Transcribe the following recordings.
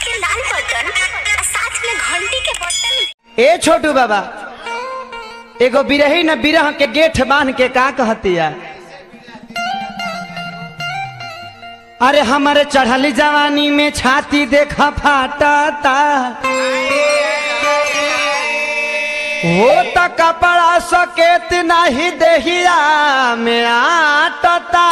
के लाल बटन आ साथ में घंटी के बटन ए छोटू बाबा एगो बिरही न बिरह के गेठ बांध के का कहतिया अरे हमारे चढ़ली जवानी में छाती देखा फाटता वो त कपड़ा सकेत नहीं देहिया में आटता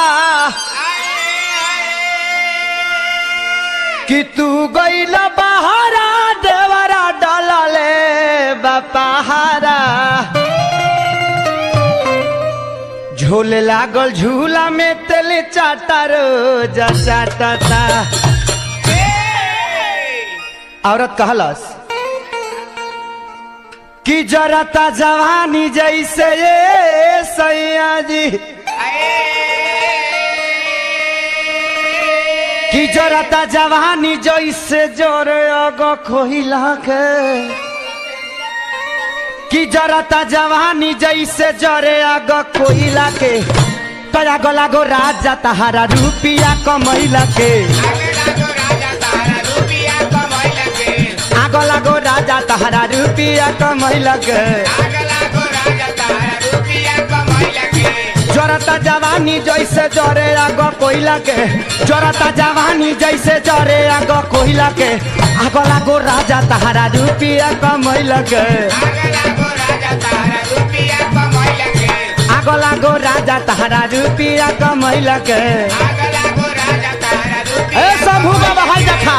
कि तू गईल बहारा देवरा डलले बपहारा झूल लागल झूला में तेल चाटा रोज चाटता औरत कहलस कि जरता जवानी जैसे ये सैया जी कि जरता जवानी जैसे जोरे अगो खोहिला के कि जरता जवानी जैसे जरे अगो खोहिला के तया गला गो राजा तहारा रुपिया कमैला के आगो लागो राजा तहारा रुपिया कमैला के जरता जवानी जैसे जरे आगो कोयला के जरता जवानी जैसे जरे आगो कोयला के आगो लागो राजा तहारा रुपिया कमैला के आगो लागो राजा तहारा रुपिया कमैला के ए सबू बाबा हाय देखा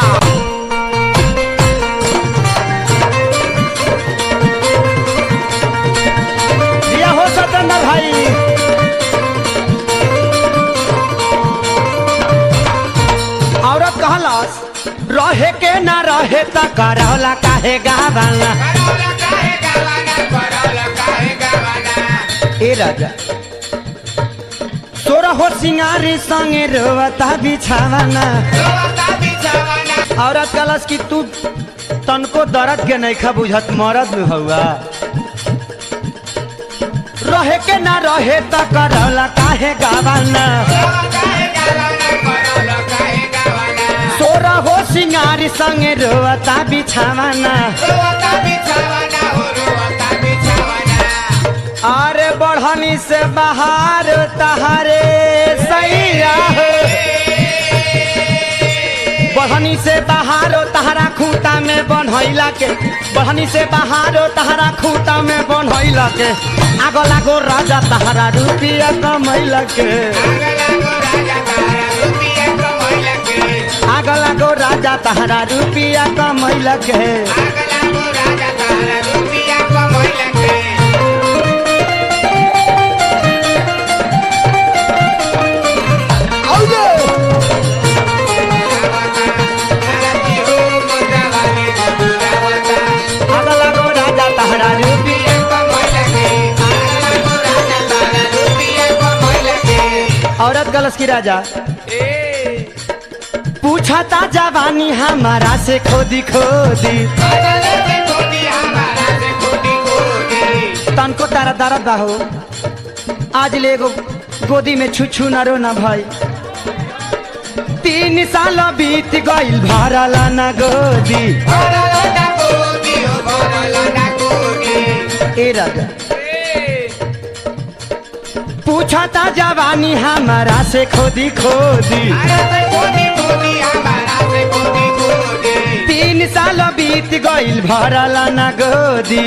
दिया हो सतेंद्र भाई औरत कहलस रहे के ना रहे त करौला काहे गावाला ए राजा तोरा हो सिंगारी संगे रोवता बिछावाना औरत कहलस कि तू तनको दर्द के नहीं खा बुझत मरद में हुआ रहे के ना रहे त करौला काहे गावाना तोरा हो सिंगारी संगे रोवता बिछावाना अरे बढ़नी से बाहर तहारे सैया हो बढ़नी से बाहर तहरा खूटा में बनैला के बढ़नी से बाहर तहरा खूटा में बनैला के आगो लागो राजा तहरा रुपिया कमैला के आगो लागो राजा तहरा रुपिया कमैला के आगो लागो राजा तहरा रुपिया औरत गलस की राजा पूछा ता जवानी हमारा से खोदी खोदी तनको तारा दर्द बा हो आज ले एगो गोदी में छुछू न रो न भाई तीन साल बीत गइल भरला न गोदी ए राजा पूछा ता जवानी हमारा से खोदी खोदी तीन साल बीत गइल भरला न गोदी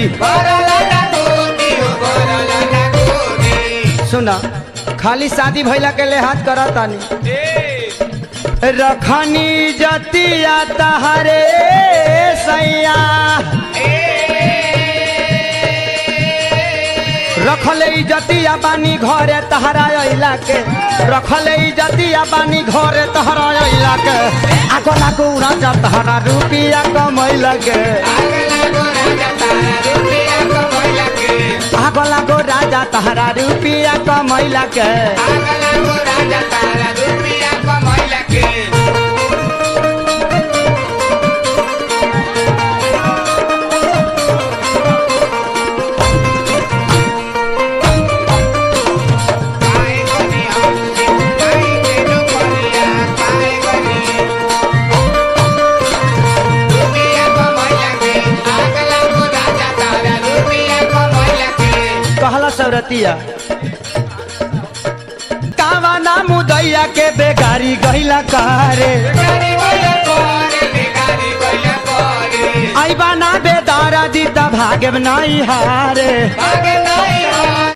सुना खाली शादी भइला के लिहाज करतानी रखनी जतिया तहरे सैया रखले इजतिया बानी घरे तहरा अइला के रखले इजतिया बानी घरे तहरा अइला के आगो लागो राजा तहरा रुपिया कमैला के आगो लागो राजा तहरा रुपिया कमैला के सौरतिया कावा ना मुदैया के बेगारी गहिला कारे आइबा ना बेदारा दी त भागे नहीं हारे